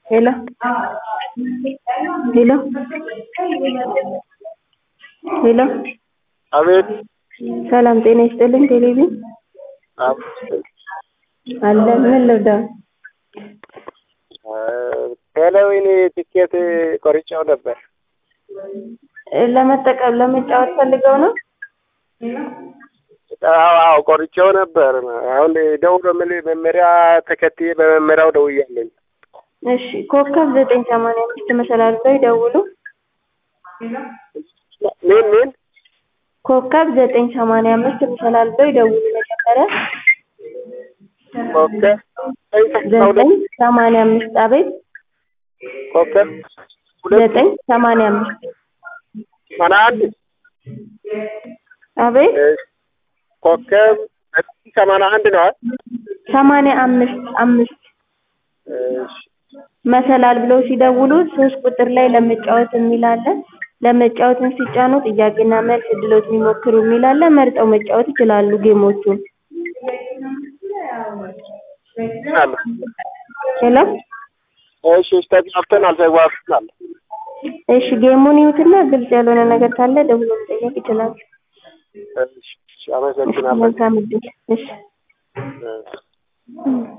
ሄሎ ሄሎ ሄሎ አቤት ሰላም ጤና ይስጥልኝ ቴሌቪዥን አቤት አለ ምን ልርዳው ቴሌዊን ትኬት ቆርጬው ነበር። ለመጠቀም ለመጫወት ፈልገው ነው አዎ አዎ ቆርጬው ነበር። አሁን ደውሎ ምን መመሪያ ተከትዬ በመመሪያው ደውያለኝ። እሺ ኮከብ ዘጠኝ ሰማንያ አምስት መሰላል ላይ ደውሉ ምን ምን ኮከብ ዘጠኝ ሰማንያ አምስት መሰላል ላይ ደውሉ መጀመሪያ ኮከብ ዘጠኝ ሰማንያ አምስት አቤት ኮከብ ሁለት ዘጠኝ ሰማንያ አምስት ሰማንያ አንድ አቤት ኮከብ ዘጠኝ ሰማንያ አንድ ነው አይደል? ሰማንያ አምስት አምስት እሺ መሰላል ብለው ሲደውሉ ሶስት ቁጥር ላይ ለመጫወት የሚል አለ። ለመጫወትን ሲጫኑ ጥያቄና መልስ እድሎት የሚሞክሩ የሚል አለ። መርጠው መጫወት ይችላሉ ጌሞቹን። አለ ሄሎ እሺ እሺ ተግባብተናል ተግባብተናል። እሺ ጌሙን ይዩትና ግልጽ ያልሆነ ነገር ካለ ደውሎ መጠየቅ ይችላሉ። እሺ እሺ አመሰግናለሁ። መልካም እድል። እሺ እሺ